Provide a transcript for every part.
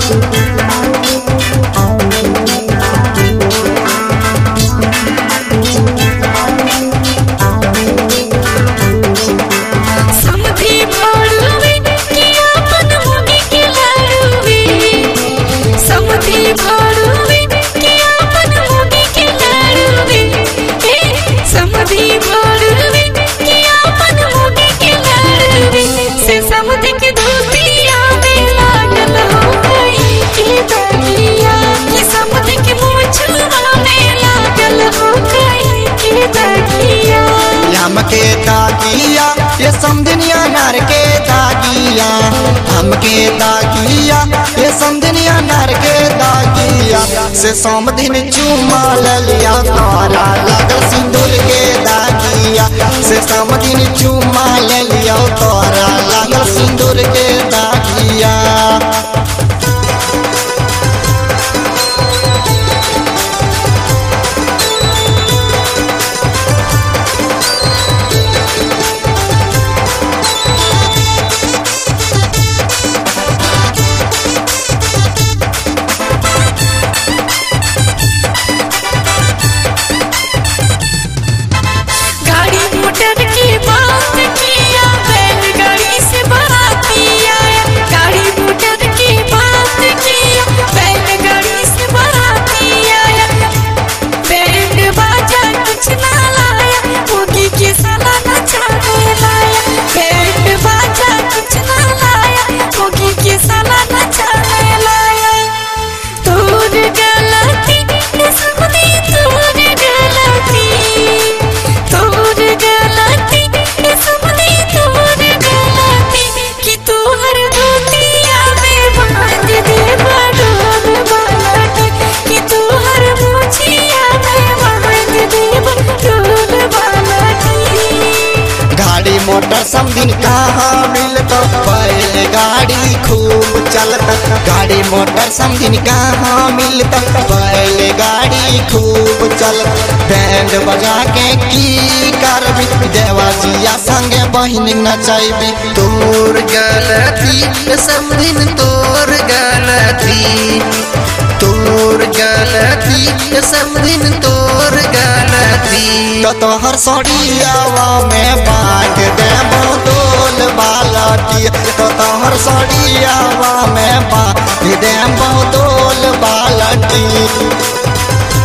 समधी भाड़ुवे कि आपन मुगी के लाड़ुवे समधी भाड़ुवे कि आपन मुगी के लाड़ुवे ए समधी भाड़ुवे कि आपन मुगी के लाड़ुवे से समधी के धोतिया में लागल हो गई के दरिया कि समधी के मुछुआ में लागल हो गई के दरिया हमके दागिया ये समझनिया नर के दागिया हमके दागिया ये समझनिया नर के दागिया से समधिन चुमा लिया तारा लगल सिंदूर के दागिया से समधिन चुमा लिया तारा लगल सिंदूर के दागिया गाड़ी मोटर की बात किया बैलगाड़ी से बाराती आया गाड़ी मोटर की बात किया बैलगाड़ी से बाराती आया बैंड बाजा कुछ ना लाया भोगी के साला नचाने लाया बैंड बाजा कुछ ना लाया भोगी के साला नचाने लाया तोर गलती सपनी तोर गलती तोर गलती सपनी तोर गलती कि तोहर धोतिया में बांध दे बडोर बालट कि तोहर मुछिया में बांध दे बडोर बालट गाड़ी मोटर समदिन कहाँ मिलत बैल गाड़ी खूब चलत गाड़ी मोटर समदिन कहाँ मिलत बैल गाड़ी खूब चलत बैंड बजा के की करबी देवाजिया संगे बहिन नचैबी तोर गलती समदिन तोर गलती तोर गलती समदिन तोर गलती तो तोहर सड़ियावा में बांट दे बोतल बालटी तो तोहर सड़ियावा में बांट दे बोतल बालटी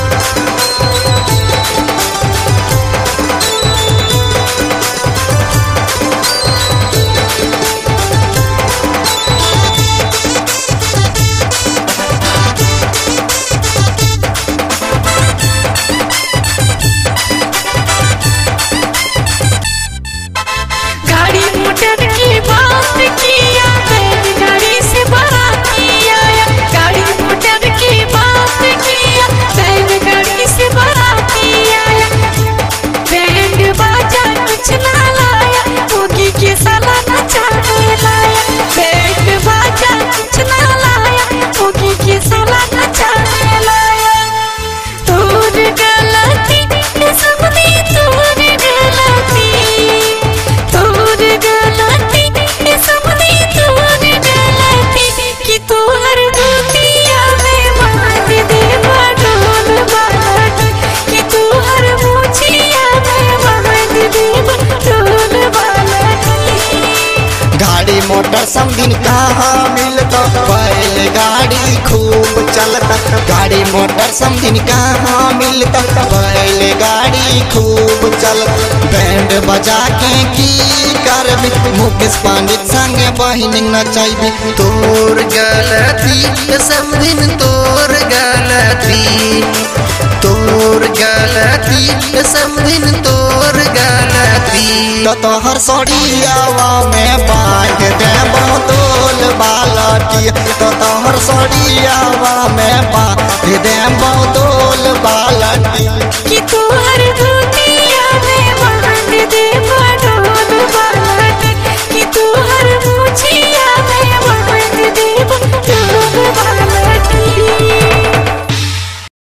गाड़ी मोटर की बात किया बैलगाड़ी से बाराती आया गाड़ी मोटर की बात किया बैलगाड़ी से बाराती आया बैंड बाजा कुछ ना लाया भोगी के साला नचाने लाया बैंड बाजा कुछ ना लाया भोगी के साला नचाने लाया तोर गलती सबनी तोर गलती तोर गलती सबनी तोर गलती कि तोहर धोतिया में बांध दे बडोल बालट कि तोहर मुछिया में बांध दे बडोल बालट गाड़ी मोटर समदिन कहाँ मिलत बैल गाड़ी खूब चलत गाड़ी मोटर समदिन कहाँ मिलत बैल गाड़ी खूब चलत बैंड बजा के की करबी मुकेश पंडित संगे बहिन नचैबी तोर गलती समदिन तोर गलती तोर गलती समदिन तोर गलती तो तोहर सड़ियावा में बांध दे बोतल बालटी तो तोहर सड़ियावा में बांध